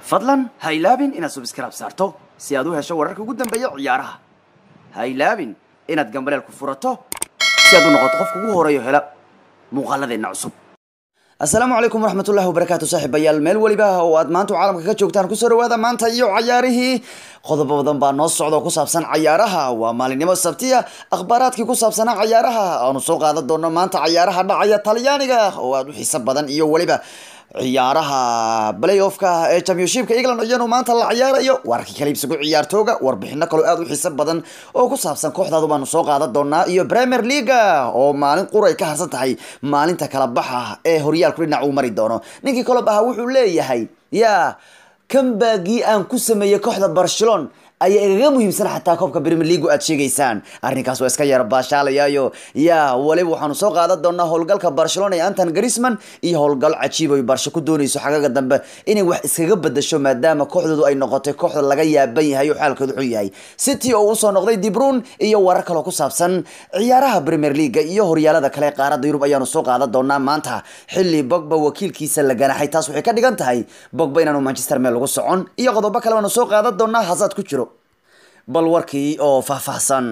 fadlan ha ilaabin inaad subscribe saarto si aad u hesho wararka ugu dambeeya ciyaaraha ha ilaabin inaad gambaleel ku furato si aad u noqoto qofka ugu horeeyo hela muuqaaladeenna cusub asalaamu calaykum waraxmatullahi wabarakaatu saaxiibayaal meel weliba oo aad maanta caalamka ka joogtaan kusoo dhawaada maanta iyo cayaarihii qodobo badan baa noo socda oo ku saabsan cayaaraha waa maalinimo sabtiya akhbaaraadkii ku saabsanaa cayaaraha aanu soo qaadan doono maanta cayaaraha dhacaya talyaaniga oo aada u xiiso badan iyo weliba ciyaaraha playoffka ee championshipka england iyanu maanta la ciyaarayo wararkii kala iibsigu ciyaartooga warbixino kaloo aada u xiiso badan oo ku saabsan kooxdaadu baanu soo qaadan doonaa iyo premier leaga oo maalin qura ay ka harsan tahay maalinta kala baxa ee horyaalku dhinac uu mari doono ninkii kolob ahaa wuxuu leeyahay yaa kambagii aan ku sameeyey kooxda barcelon ayaa igaga muhiimsan xataa koobka premier leagu aad sheegaysaan arrinkaas waa iska yara baashaalayaayo yaa waliba waxaanu soo qaadan doonaa howlgalka barcelona ee anton grisman iyo howlgal cajiib ay barsho ku doonayso xagaga dambe inay wax iskaga bedasho maadaama kooxdoodu ay noqotay kooxda laga yaaban yahay oo xaalkoodu xun yahay city oo usoo noqday dibrun iyo warar kaloo ku saabsan ciyaaraha premier leaga iyo horyaalada kale qaaradda yurub ayaanu soo qaadan doonaa maanta xilli bogba wakiilkiisa la ganaxay taas waxay ka dhigan tahay bogba inaanu manchester meel lagu socon iyo qodobo kale baanu soo qaadan doonaa hasaad ku jiro bal warkii oo faahfaahsan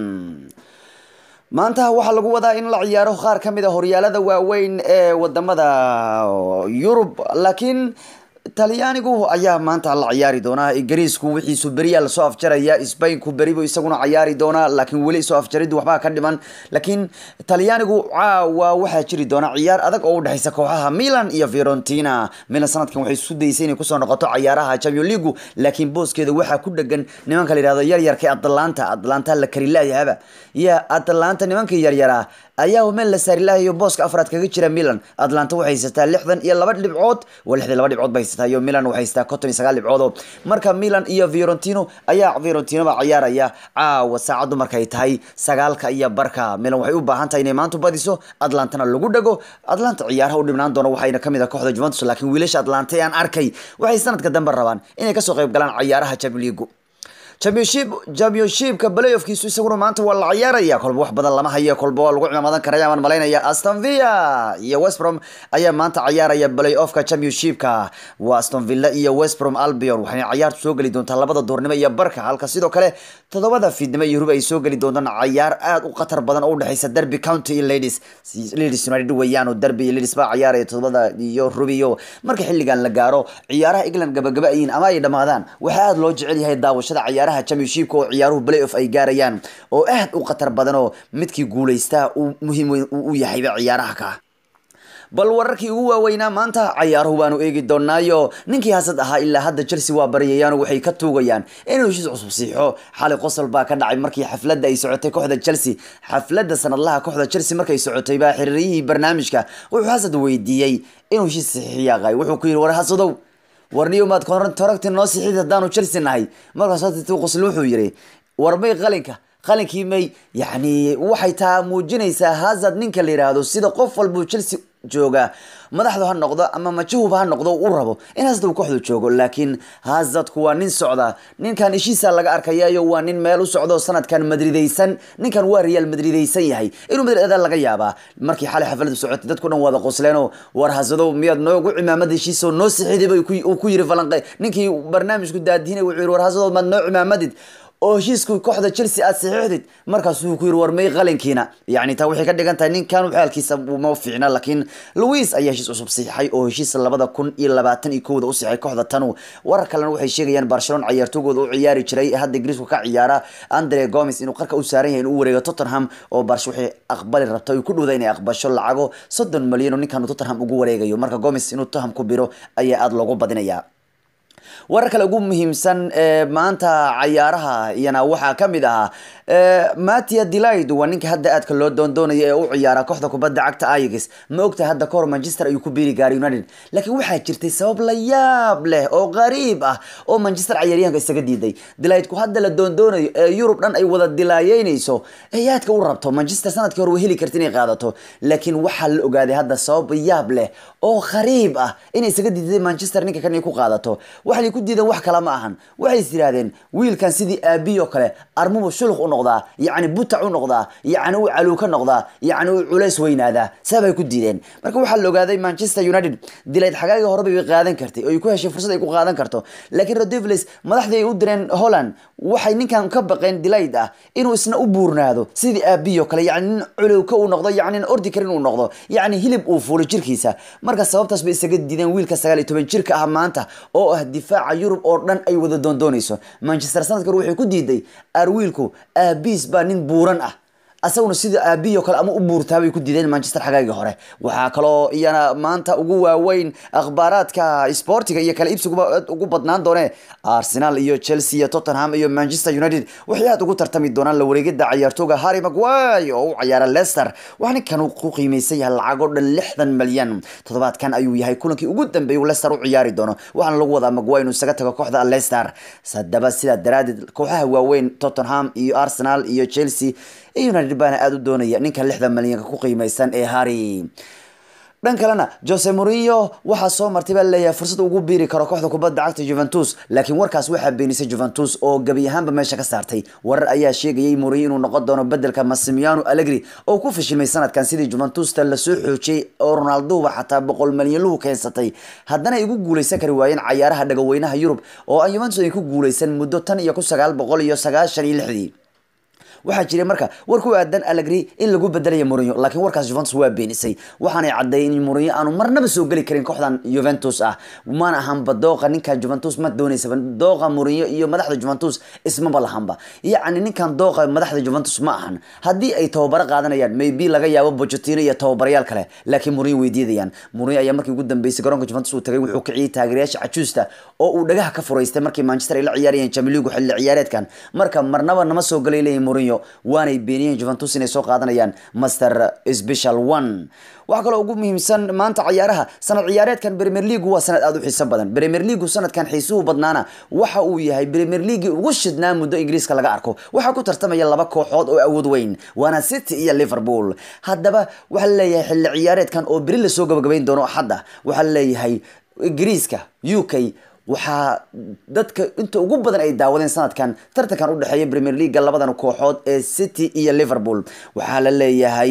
maanta waxaa lagu wadaa in la ciyaaro qaar ka mid a horyaalada waaweyn ee wadamada yurub laakiin talyaanigu ayaa maanta la ciyaari doonaa ingiriisku wixiisu beriyaa lasoo afjaraya sbainku beribu isaguna ciyaari doonaa laakiin weli soo afjariddu waxbaa ka dhiman laakiin talyaanigu caawa waxaa jiri doona ciyaar adag oo udhexeysa kooxaha milan iyo fiorentina milan sanadkan waxay isku dayeysay inay kusoo noqoto ciyaaraha champion leagu laakiin booskeeda waxaa ku dhegan nimanka la yihahdo yaryarka atlanta atlanta la karilaayahaba ya atlanta nimankii yaryaraa ayaa meel la saarilahayo booska afraad kaga jira milan atlanta waxay haysataa lixdan iyo laba dhibcood waa lixdan laba dhibcood bay haysataa iyo milan waxay haysataa konton iyo sagaal dhibcood oo marka milan iyo fiorentino ayaa fiorentino baa ciyaaraya caawa saacaddu markay tahay sagaalka iyo barka milan waxay u baahan tahay inay maanta badiso atlantana lagu dhago atlanta ciyaaraha u dhibnaan doono waxayna kamid ah kooxda juventus laakiin wiilasha atlanta ee aan arkay waxay sanadka dambe rabaan inay kasoo qayb galaan ciyaaraha champion league championship championshipka playoffkiisu isaguna maanta waa la ciyaaraya kolba wax badan lama hayo kolba waa lagu cimaamadan karaya baan malaynaya aston villa iyo westbrom ayaa maanta ciyaaraya playoffka championshipka waa aston villa iyo westbrom albion waxayna ciyaartu soo geli doontaa labada duurnimo iyo barka halka sidoo kale toddobada fiidnimo iyo rub ay soo geli doontaan ciyaar aad u khatar badan oo udhexeysa derby county iyo ladies ladies united weeyaan oo derby iyo ladies baa ciyaaraya toddobada iyo rub iyo marka xilligan la gaaro ciyaaraha england gabagaba ayiin ama ay dhamaadaan waxaa aada loo jecel yahay daawashada ciyaaraha championshipka oo ciyaaruhu playoff ay gaarayaan oo aad u khatar badan oo midkii guulaystaa uu muhiim weyn u yahayba ciyaaraha ka bal wararkii ugu waaweynaa maanta cayaaruhu baanu eegi doonaayo ninkii hasad ahaa ilaa hadda chelsea waa baryayaan waxay ka tuugayaan inuu heshiis cusub siixo xali qosol baa ka dhacay markii xafladda ay socotay kooxda chelsea xafladda sanadlaha kooxda chelsea markay socotay baa xiriiriyihii barnaamijka wuxuu hasad weydiiyey inuu heshiis sixiyaaqay wuxuu ku yidhi war hasadow warniyo maad toragti noo sixid haddaanu chelsea nahay markaas qosl wuxuu yidhi war may qalinka qalinkii may yacni waxay taa muujinaysaa hazard ninka la yidhaahdo sida qof walbuu chelsea jooga madaxdu ha noqdo ama majahuba ha noqdo u rabo in hazard uu kooxdu joogo laakiin hazardku waa nin socda ninkan ishiisa laga arkayayo waa nin meel u socdo sanadkan madridaysan ninkan waa real madridaysan yahay inuu madrid adaa laga yaabaa markii xalay xafladu socotay dadku dhan wada qosleenoo war hasadow miyaad noogu cimaamad heshiisoo noo sixidiba uu ku yiri falanqe ninkii barnaamijku daadihinay wuxuu yiri war hasadow maad noo cimaamadid oo heshiisku kooxda chelsea aad saxiixdid markaasuu ku yiri war may qalinkiina yacni taa waxay ka dhigan tahay ninkan xaalkiisa ma fiicna laakiin louis ayaa heshiis cusub siixay oo heshiis labada kun iyo labaatan iyo kowda u siixay kooxda tanu warar kalena waxay sheegayaan barcelona ciyaartoogooda u ciyaari jiray ee hadda ingiriisku ka ciyaara andre gomes inuu qarka u saaran yahay inuu u wareego tottenham oo barsha waxay aqbali rabta ay ku dhowda inay aqbasho lacago soddon malyan oo ninkan tottenham ugu wareegayo marka gomes inuu tottenham ku biro ayaa aada loogu badinayaa warar kale ugu muhiimsan ee maanta cayaaraha iyana waxaa ka mid ahaa matia delight waa ninka hadda aadka loo doondoonaya ee u ciyaara kooxda kubadda cagta ayax ma ogtahay hadda kahor manchester ayuu ku biiri gaaray united laakiin waxaa jirtay sabab la yaab leh oo qariib ah oo manchester cayaaryahanka isaga diiday delightku hadda la doondoonayo ee yurub dhan ay wada dilaayeynayso ee aadka u rabto manchester sanadkii hore way heli karta inay qaadato laakiin waxaa la ogaaday hadda sabab yaab leh oo qariib ah inay isaga diiday manchester ninka kan inay ku qaadato waxay ku diideen wax kale ma ahan waxay is yidhaahdeen wiilkan sidii aabihi oo kale armubu shuluq u noqdaa yacni butac u noqdaa yacni uu caluuka noqdaa yacni uu culays weynaadaa sabay ku diideen marka waxaa la ogaaday manchester united dilayd xagaagii horeba bay qaadan kartay oo ay ku heshay fursad ay ku qaadan karto laakiin rodivlis madaxdii ay u direen holland waxay ninkan ka baqeen dilayd ah inuu isna u buurnaado sidii aabihi oo kale yacni nin culowka uu noqdo yacni nin ordi karin uu noqdo yacni hilib uu fuulo jirkiisa marka sababtaas bay isaga diideen wiilka sagaal iyo toban jirka ah maanta oo ah difaaca yurub oo dhan ay wada doondoonayso manchester sanadka hore waxay ku diiday arwiilku aabiis baa nin buuran ah asaguna sida aabihi oo kale ama u buurtaa bay ku diideen manchester xagaagii hore waxaa kaloo iyana maanta ugu waaweyn akhbaaraadka sportiga iyo kala iibsiguba aad ugu badnaan doone arsenal iyo chelsea iyo tottenham iyo manchester united waxay aad ugu tartami doonaan la wareegida ciyaartooga harry maguire oo u ciyaara leicester waxaa ninkan uu ku qiimeysan yahay lacag oo dhan lixdan malyan toddobaadkan ayuu yahay kulankii ugu dambeeyay uu leicester u ciyaari doono waxaana lagu wadaa maguire inuu isaga tago kooxda leicester sadaba sidaa daraadeed kooxaha waaweyn tottenham iyo arsenal iyo chelsea united baana aada u doonaya ninka lixdan malyanka ku qiimeysan ee harry dhan kalena jose morinho waxaa soo martay baa leeyahay fursad ugu biiri karo kooxda kubadda cagta juventus laakiin warkaas waxaa beenisay juventus oo gebi ahaanba meesha ka saartay warar ayaa sheegayay morinho inuu noqon doono bedelka massimiano allegri oo ku fashilmay sanadkan sidii juventusta lasoo xoojiyey oo ronaldoba xataa boqol malyan luhu keensatay haddana ay ugu guuleysan kari waayeen cayaaraha dhagaweynaha yurub oo aan juventus ay ku guuleysan muddo tan iyo ku sagaal boqol iyo sagaashan iyo lixdii waxaa jiray marka war ku aadan allegri in lagu bedelaya Mourinho laakiin warkaas Juventus waa beenisay waxaanay cadeeyeen in Mourinho aanu marnaba soo gali karin kooxdan Juventus ah mana ahan badooqa ninkan Juventus ma doonaysa dooqa Mourinho iyo madaxda Juventus ismaba lahanba yacni ninkan dooqa madaxda Juventus ma ahan haddii ay tababaro qaadanayaan maybe laga yaabo Pochettino iyo tababarayaal kale laakiin Mourinho weydiidayaan Mourinho ayaa markii ugu dambeysay garoonka Juventus uu tagay wuxuu kiciyay taageerayaasha cajuusta oo uu dhagaha ka furaystay markii Manchester ay la ciyaarayeen Champions League xilli ciyaareedkan marka marnaba nama soo galay leeyahay Mourinho waanay beeniyeen Juventus inay soo qaadanayaan Master Special 1 waxa kale ugu muhiimsan maanta ciyaaraha sanad ciyaareedkan Premier League waa sanad aad u xiiso badan Premier League sanadkan xiisuhu badnaana waxa uu yahay Premier League ugu shidnaa muddo Ingiriiska laga arko waxa ku tartamaya laba kooxood oo awood weyn waana City iyo Liverpool haddaba waxa la leeyahay xilli ciyaareedkan oo beri la soo gabagabayn doono xadda waxa la leeyahay Ingiriiska UK waxaa dadka inta ugu badan ay daawadeen sanadkan tartankan u dhexeeya Premier League labadan kooxood ee City iyo Liverpool waxaa la leeyahay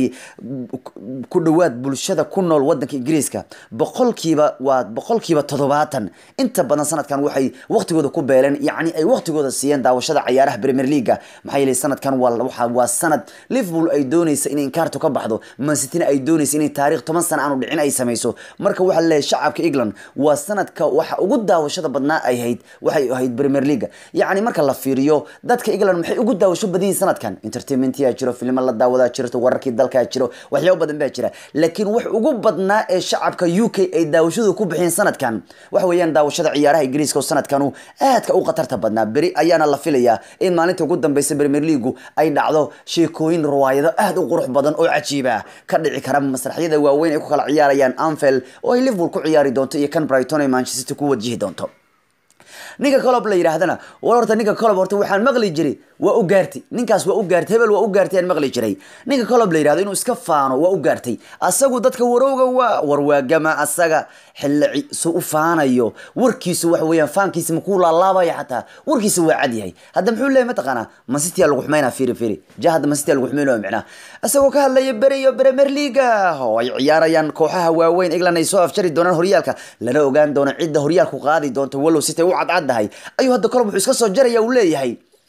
ku dhawaad bulshada ku nool wadanka Ingiriiska boqolkiiba waa boqolkiiba toddobaatan inta badan sanadkan waxay waqtigooda ku beeleen yacni ay waqtigooda siiyeen daawashada ciyaaraha Premier League maxaa yeelay sanadkan waa waxa waa sanad Liverpool ay doonaysa inay inkaarto ka baxdo Man City ay doonaysa inay taariikh 10 sano aanu dhicin ay samayso marka waxa la leeyahay shacabka England waa sanadka waxa ugu daawashada badnaa ay ahayd waxay ahayd Premier League yacni marka la fiiriyo dadka England maxay ugu daawasho badan yihiin sanadkan entertainment yaa jiro filmo la daawadaa jirto wararkii dalka jiro waxyaabo badan baa jira laakiin wax ugu badnaa ee shacabka UK ay daawashadu ku bixiyeen sanadkan waxa weeyaan daawashada ciyaaraha Ingiriiska oo sanadkanu aadka u khatarta badnaa beri ayaana la filayaa in maalinta ugu dambeysay Premier League ay dhacdo sheekooyin riwaayado aad u qurux badan oo cajiib ah ka dhici kara masraxyada waaweyn ay ku kala ciyaarayaan Anfield oo ay Liverpool ku ciyaari doonto iyo kan Brighton ay Manchester City ku wajihi doonto ninka colob la yiraahdana war horta ninka colob horta waxaan maqli jiray waa u gaartay ninkaas waa u gaartay hebel waa u gaartay aan maqli jiray ninka colob la yiraahdo inuu iska faano waa u gaartay asagu dadka warowga waa warwaagama asaga xilli su u faanayo warkiisu waxa weeyaan faankiisa makuu laalaabaya xataa warkiisa waa cad yahay hadda muxuu leeyahay mataqaanaa masiti lagu xumaynaa firi firi ja hadda masiti lagu xumaynayo micnaa isagoo ka hadlaya beri iyo Premier League oo ay ciyaarayaan kooxaha waaweyn England ay soo afjari doonaan horyaalka lana ogaan doono cidda horyaalku qaadi doonto walow City u cadcadahay ayuu hadda kolob wuxuu iska soo jaraya uu leeyahay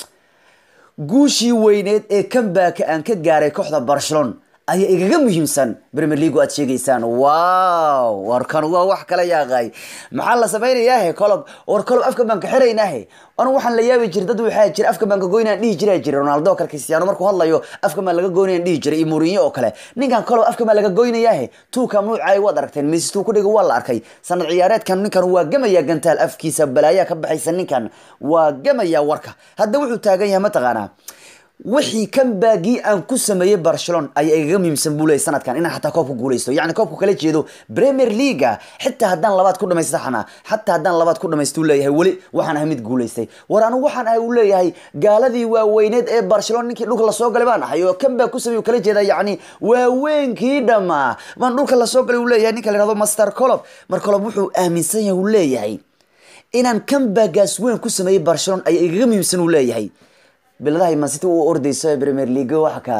guushii weyneed ee comeback aan ka gaaray kooxda Barcelona ayaa igaga muhiimsan Premier League aad sheegaysaan wow warkan waa wax kala yaaqay maxaa la sameeyaa he kolob war kolob afka baan ka xiraynaa anu waxaan la yaabi jiray dad waxaa jira afka baan ka goynaan dhihi jiray jiray Ronaldo kale Cristiano markuu hadlayo afka baan laga goynayaan dhihi jiray iyo Mourinho oo kale ninkan kolob afka baan laga goynayaa he tuuka nuucay wad aragteen Messi tuu ku dhigo waa la arkay sanad ciyaareedkan ninkan waa gamaya gantaal afkiisa balaaya ka baxaysa ninkan waa gamaya warka hadda wuxuu taagan yahay mataqaanaa wixii kan baagii aan ku sameeyay Barcelona ayaa igaga muhiimsan buu leeyahay sanadkan inaan xataa koobka guuleysto yacni koobku kala jeedo Premier League xitaa haddaan labaad ku dhamaysto xana xataa haddaan labaad ku dhamaysto uu leeyahay weli waxaan ahay mid guuleystay war anigu waxaan ahay uu leeyahay gaaladii waaweyneed ee Barcelona ninkii dhulka lasoo galay baan ahay oo kan baa ku sameeyay kala jeeda yacni waaweynkii dhamaa baan dhulka lasoo galay uu leeyahay ninka la yiraahdo Master Klopp mar Klopp wuxuu aaminsan yahay uu leeyahay inaan kambagaas weyn ku sameeyey barcelona ayaa igaga muhiimsan uu leeyahay biladahay mancity u ordayso ee premier league waxa ka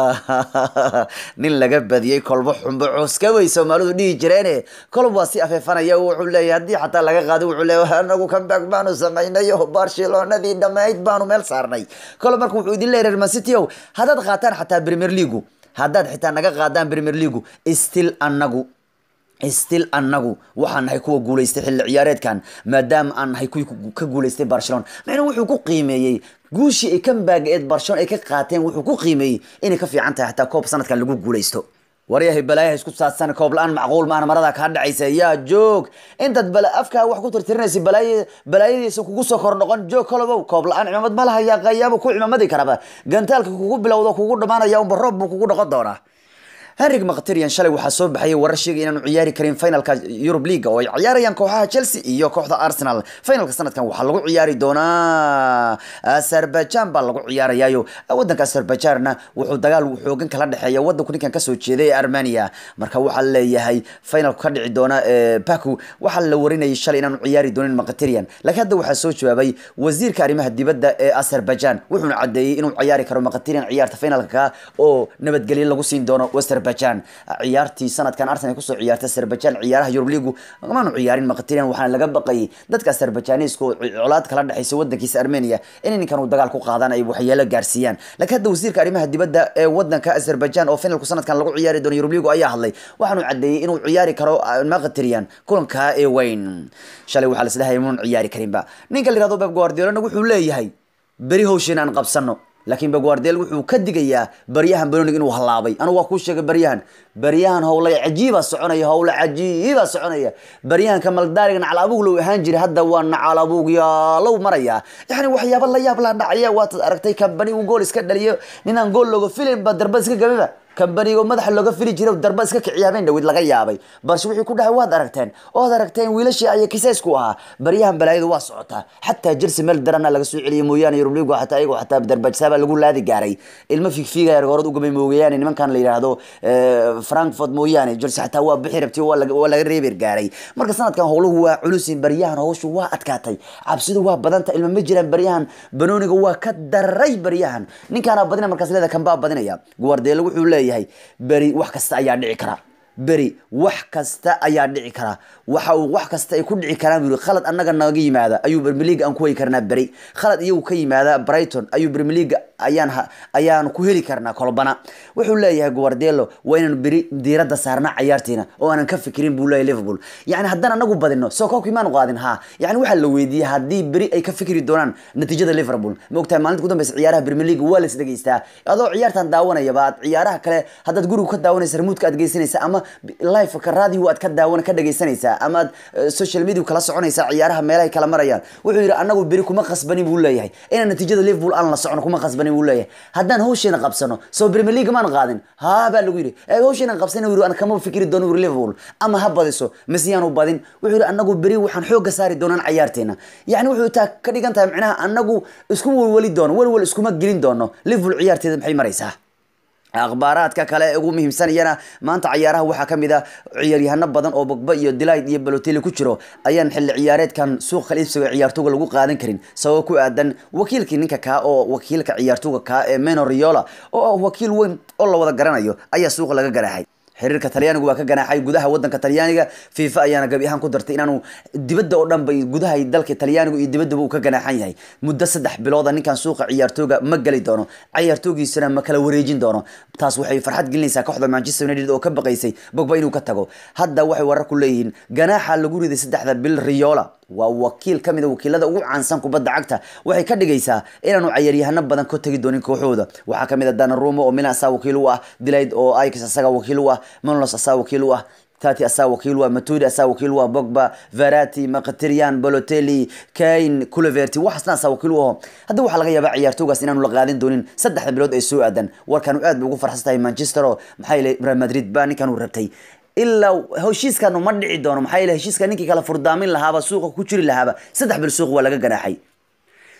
nin laga badiyey kolbo xumbo cuska way soomaalidu dhihi jireene kolb waa si afeefanaya wuxuu leeyahay haddii xataa laga qaado wuxuu leeyahay anagu comeback baanu samaynay oo barcelonadii dhammayd baanu meel saarnay kolb marka wuxuu idin leeyahay reer mancity ow haddaad qaataan xataa premier league haddaad xitaa naga qaadaan premier league still anagu still anagu waxaan nahay kuwa guulaystay xilli ciyaareedkan maadaama aan nahay kuwii ka guulaystay barcelona macnuu wuxuu ku qiimeeyey guushii ay kambaaga eed barcelona ay ka qaateen wuxuu ku qiimeeyey inay ka fiican tahay xataa koob sanadkan lagu guulaysto waryahay balaayaha isku saadsan koob la-aan macquul maahan marada kaa dhacaysa yaa joog intaad bala afkaa wax ku tirtirinaysa balaay balaayadiisa kugu soo kor noqon joog kolobow koob la-aan cimaamad ma laha yaa qayaaba ku cimaamadi karaba gantaalka kugu bilowdo kugu dhamaanaya unba roob buu kugu noqon doonaa henrik mkhtirian shalay waxaa soo baxayay warar sheegay inaanu ciyaari karin finalka eurub leaga oo ay ciyaarayaan kooxaha chelsea iyo kooxda arsenal finalka sanadkan waxaa lagu ciyaari doonaa azerbaijan baa lagu ciyaarayaayo wadanka azerbaijanna wuxuu dagaal xoogan kala dhexeeya wadanku ninkan kasoo jeeday ee armenia marka waxaa leeyahay finalku ka dhici doona baku waxaa la warinayay shalay inaanu ciyaari doonin mkhtirian laakiin hadda waxaa soo jawaabay wasiirka arrimaha dibadda ee azerbaijan wuxuuna cadeeyey inuu ciyaari karo mkhtirian ciyaarta finalka oo nabadgelyo lagu siin doono azerbaijan ciyaartii sanadkan arsenal kusoo ciyaartay azerbaijan ciyaaraha eurub leagu maanu ciyaarin maqtirian waxaana laga baqayay dadka azerbaijanisku colaad kala dhexaysa wadankiisa armenia in ninkan uu dagaal ku qaadaan ay waxyeelo gaarsiiyaan laakiin hadda wasiirka arrimaha dibadda ee wadanka azerbaijan oo finalku sanadkan lagu ciyaari doono eurub leagu ayaa hadlay waxaanu cadeeyey inuu ciyaari karo maqtirian kulanka ee weyn shalay waxaa laslehay inuun ciyaari karinba ninka la yirahdo beb guardiolana wuxuu leeyahay beri howshin aan qabsano laakiin baguardel wuxuu ka digayaa baryahan banonig inuu halaabay anigu waa kuu sheegay baryahan baryahan howla cajiiba soconaya howla cajiiba soconaya baryahan kamaldaariga nacalabuug low ahaan jiray hadda waa nacalabuug yaalow maraya yani waxyaaba la yaab la dhacaya waad aragtay kambani uu gool iska dhaliyo ninaan gool looga filin ba darbad iska gabiba kambanigo madaxa looga fili jiray darba iska kiciyaabeen dhawid laga yaabay balse wixii ku dhahay waad aragteen ood aragteen wiilashii aya kisaysku ahaa baryahan balaayadu waa socotaa xataa jelsi meel darana laga soo celiyay mooyaane yurubligu xataa ayago xataa darbajsaaba lagu laadi gaaray ilmo figfiigaya horad ugamay moogayaane nimankan la yidhaahdo frankfurt mooyaane jelsi xataa waa bixi rabtay waa laga reeber gaaray marka sanadkan howluhu waa culusin baryahan howshu waa adkaatay cabsidu waa badanta ilma ma jiraan baryahan banooniga waa ka daray baryahan ninkaana badina markaas leeda kanbaa badinaya guardeelo wuxuu leeyahay beri wax kasta ayaa dhici kara beri wax kasta ayaa dhici kara waxa uu wax kasta ay ku dhici karaan buu khalad annaga naga yimaada ayuu Premier League aan ku heli karnaa beri khalad iyagu ka yimaada Brighton ayuu Premier League ayaan ayaan ku heli karnaa kolbana wuxuu leeyahay Guardiola waa inaan beri diiradda saarnaa ciyaartiina oo aanan ka fikirin buu leeyahay Liverpool yani haddaan anagu badino soo koobkii maan qaadin ha yani waxaa la weydiiyey haddii beri ay ka fikiri doonaan natiijada Liverpool ma ogtahay maalinta ugu dambeysa ciyaaraha Premier League waa la is dhageystaa adoo ciyaartan daawanaya baad ciyaaraha kale haddaad guriga ka daawanaysa remote-ka aad geysanaysa ama live ka radio aad ka daawan ka dhageysanaysaa ama aad social media kala soconaysaa ciyaaraha meelahay kala marayaan wuxuu yidhi anagu beri kuma khasbanin buu leeyahay inaan natiijada liverpool aan la socono kuma khasbanin buu leeyahay haddaan hawsheena qabsano soo premier league maan qaadin haa baa lagu yidhi ee hawsheena qabsana yidhi aan kama fikiri doono yidhi liverpool ama ha badiso mise yaanu badin wuxuu yidhi anagu beri waxaan xoogga saari doonaan ciyaarteena yacni wuxuu taa ka dhigan tahay micnaha anagu isku welweli doono welwel iskuma gelin doono liverpool ciyaarteeda maxay maraysaa akhbaaraadka kale ee ugu muhiimsanayana maanta ciyaaraha waxaa ka mid ah ciyaaryahano badan oo bogba iyo delight iyo balotelli ku jiro ayaan xilli ciyaareedkan suuq kala iibsiga ciyaartooga lagu qaadan karin sababo ku aadan wakiilkii ninka kaa oo wakiilka ciyaartooga kaa ee meno riola oo ah wakiil weyn oo la wada garanayo ayaa suuqa laga garaaxay xiriirka talyaanigu waa ka ganaaxay gudaha wadanka talyaaniga fifa ayaana gabi ahaan ku dartay inaanu dibadda oo dhan bay gudaha dalka talyaanigu iyo dibaddaba uu ka ganaaxan yahay muddo saddex bilooda ninkan suuqa ciyaartooga ma geli doono ciyaartoogiisana ma kala wareejin doono taas waxay farxad gelinaysaa kooxda manchester united oo ka baqaysay bogba inuu ka tago hadda waxay warar ku leeyihiin ganaaxa lagu riday saddexda bil riola waa wakiil ka mid a wakiilada ugu caansan kubadda cagta waxay ka dhigaysaa inaanu ciyaaryahano badan ka tegi doonin kooxooda waxaa ka mid a danarumo oo milan asaa wakiil u ah dilayd oo ix asaga wakiil u ah manolos asaa wakiil u ah tati asaa wakiil u ah matudi asaa wakiil u ah bogba verati maqtirian balotelli kain culeverti waxaasna asaa wakiil u aho hadda waxaa laga yaabaa ciyaartoogaas inaanu la qaadin doonin saddexda bilood ay soo aadan warkanu aad bay ugu farxsan tahay manchester oo maxaa yeelay real madrid baa ninkan uu rabtay ilaa heshiiskanu ma dhici doono maxaa yeele heshiiska ninkii kala furdaamin lahaaba suuqa ku jiri lahaaba saddex bil suuq waa laga ganaaxay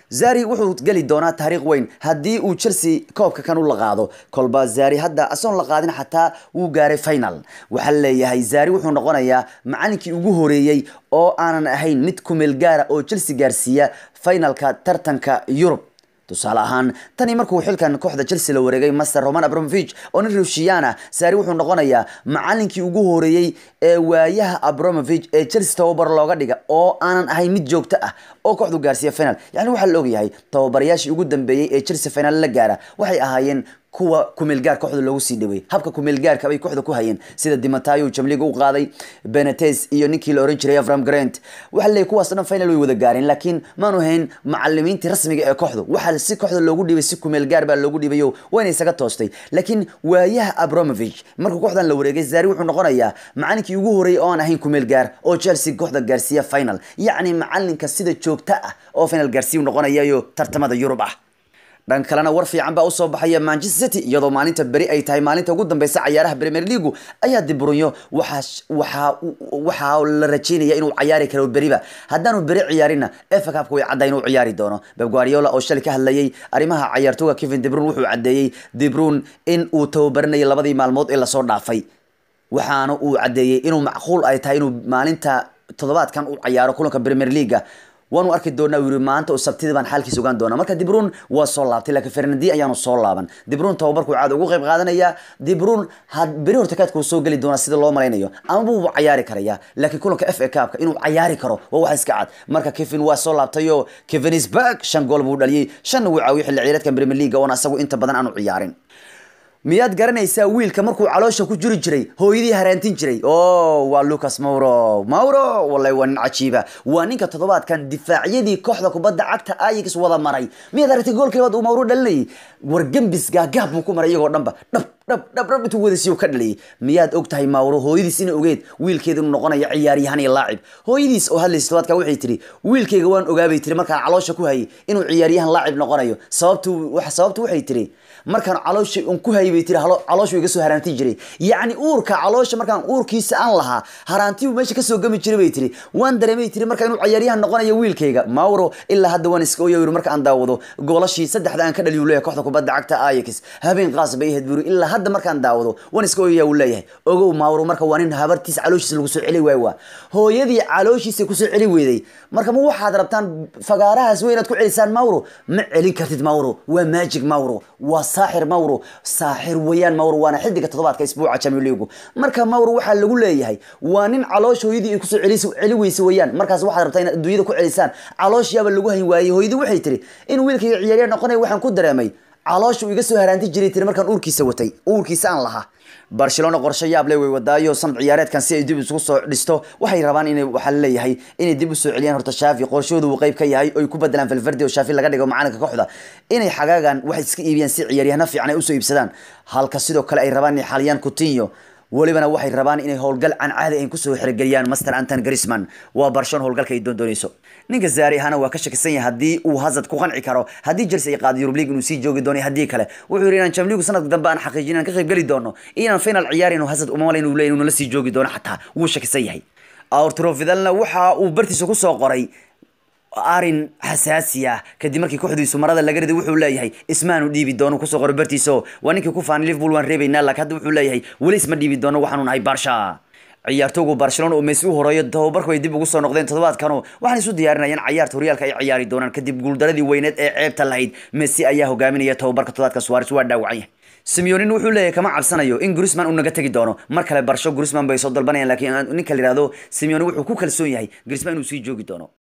zari wuxuu geli doonaa taariikh weyn haddii uu chelsea koobka kan u la qaado kolba zari hadda asoon la qaadin xataa wuu gaaray final waxaa leeyahay zari wuxuu noqonayaa macalinkii ugu horeeyey oo aanan ahayn mid kumeel gaara oo chelsea gaarsiiya finalka tartanka yurub tusaale ahaan tani markuu xilkan kooxda chelsea la wareegay master roman abramovich oo nin rushiyana saari wuxuu noqonayaa macalinkii ugu horeeyey ee waayaha abramovich ee chelsea tababar looga dhiga oo aanan ahayn mid joogto ah oo kooxdu gaarsiiya final yani waxaa la ogyahay tababarayaashii ugu dambeeyey ee chelsea final la gaara waxay ahaayeen kuwa kumeelgaar kooxda loogu sii dhawey habka kumeelgaarka bay kooxda ku hayeen sida dimatayo jamliga u qaaday benetes iyo ninkii la oran jiray avram grant waxaa leeyahy kuwaas dhan final way wada gaareen laakiin maanu hayn macalimiintii rasmiga ee kooxdu waxaa si kooxda loogu dhibay si kumeelgaar baa loogu dhibayo wayna isaga toostay laakiin waayaha abramovich markuu kooxdan la wareegay zari wuxuu noqonayaa macalinkii ugu horeeyay oo aan ahayn kumeelgaar oo chelsea kooxda gaarsiiya final yacni macalinka sida joogta ah oo final gaarsiiya noqonayayo tartamada yurub ah dhan kalena war fiican baa usoo baxaya manchester city iyadoo maalinta beri ay tahay maalinta ugu dambeysa cayaaraha premier leagu ayaa dibrunyo waxaa waxaa waxaa la rajeynaya inuu cayaari karo beriba haddaanu beri ciyaarinna efa cupka way cadda inuu ciyaari doono beb guardiola oo shalay ka hadlayay arrimaha cayaartooga kevin debrun wuxuu caddeeyey debrun in uu tababaranayay labadii maalmood ee lasoo dhaafay waxaana uu caddeeyey inuu macquul ay tahay inuu maalinta toddobaadkan u cayaaro kulanka premier leaga waanu arki doonaa yiri maanta oo sabtida baan xaalkiisa ogaan doonaa marka dibrun waa soo laabtay laakiin fernandi ayaanu soo laaban dibrun tababarku caad ugu qayb qaadanaya dibrun had beri hortakaadka uu soo geli doonaa sida loo malaynayo ama buu cayaari karaya laakiin kulanka f a cupka inuu cayaari karo waa wax iska cad marka kevin waa soo laabtayo kevin is back shan gool buu dhaliyey shanna wuu caawiyey xilli ciyaareedkan premier league oona asagu inta badan aanu ciyaarin miyaad garanaysaa wiilka markuu caloosha ku jiri jiray hooyadii haraantin jiray o waa lucas mauro mauro wallahi waa nin cajiiba waa ninka toddobaadkan difaacyadii kooxda kubadda cagta ayix wada maray miyaad aragtay goolkii labaad uu mauro dhalinayay war gembis gaagaab buu ku maray iyagoo dhanba dhab dhab dhab dhab intuu wadasiyo ka dhaliyay miyaad og tahay mauro hooyadiis ina ogeed wiilkeeda inuu noqonayo ciyaaryahan iyo laacib hooyadiis oo hadlaysa todobaadka waxay tiri wiilkayga waan ogaabay tiri markaan caloosha ku hayay inuu ciyaaryahan laacib noqonayo sababtu sababtu waxay tiri markaan caloosha un ku hayay bay tiri calooshu iga soo haraantin jiray yacni uurka caloosha markaan uurkiisa aan lahaa haraantibu meesha kasoo gami jiray bay tiri waan dareemay tiri marka inuu ciyaaryahan noqonayo wiilkayga mauro ilaa hadda waan iska oya yiri marka aan daawado goolashii saddexda aan ka dhaliyu leeyahay kooxda kubadda cagta ajax habeen qaas bay ahayd buri ilaa hadda markaan daawado waan iska oyaya uu leeyahay ogow mauro marka waa nin habartiis calooshiisa lagu soo celi waayo waa hooyadii calooshiisa kusoo celi weyday marka ma waxaad rabtaan fagaarahaas wey inaad ku celisaan mauro ma celin kartid mauro waa magic mauro waa saaxir mauro saaxir wayaan mauro waana xidiga toddobaadka isbuuca champions league marka mauro waxaa lagu leeyahay waa nin caloosh hooyadii ay kusoo celis celi weysa wayaan markaas waxaad rabtaa inaad adduunyada ku celisaan calooshiyaaba lagu hayn waayey hooyadii waxay tiri in wiilkayga ciyaaryahan noqonaya waxaan ku dareemay caloosha uu iga soo haraanti jiray tiri markaan uurkiisa watay uurkiisa aan lahaa barcelona qorshe yaab le way wadaayo sanad ciyaareedkan si ay dib isugu soo dhisto waxay rabaan inay waxaa laleeyahay inay dib usoo celiyaan horta shaafi qorshahooda uu qayb ka yahay oy ku bedelaan falfardi oo shaafi laga dhigo macalinka kooxda inay xagaagan waxay iska iibiyaan si ciyaaryahano fiican ay usoo iibsadaan halka sidoo kale ay rabaan inay xaliyaan coutinho welibana waxay rabaan inay howlgal can caadi ay kusoo xirigeliyaan master anton grisman waa barshon howlgalka ay doondoonayso ninka zaari ahana waa ka shakisan yahay haddii uu hazard ku qanci karo haddii chelsea ay qaado yurub league inuu sii joogi doono haddii kale wuxuu yidhi inaan jamligu sanadka dambe aan xaqiijin inaan ka qayb geli doono inaan final ciyaari inuu hazard uma malayn uu leeyahy inuu nala sii joogi doono xataa wuu shakisan yahay arturo vidalna waxa uu bartiisa kusoo qoray arin xasaasi ah kadib markii kooxdiisu marada laga riday wuxuu leeyahay ismaanu dhiibi doono kusoo qoray bartiiso waa ninkii ku faanay liverpool waan reebaynaa laakiin hadda wuxuu leeyahay weli isma dhiibi doono waxaanu nahay barsha ciyaartoogu barcelona oo messi u horeeyo tababarku ay dib ugu soo noqdeen toddobaadkanu waxaan isu diyaarinayaan cayaarta horyaalka ay ciyaari doonaan kadib guuldaradii weyneed ee ceebta lahayd messi ayaa hogaaminaya tababarka toddobaadka suarez waa dhaawacan yahay simeonin wuxuu leeyahay kama cabsanayo in grisman uu naga tegi doono mar kale barsho grisman bay soo dalbanayaan laakiin ninka la yihahdo simeoni wuxuu ku kalsoon yahay grisman inuu sii joogi doono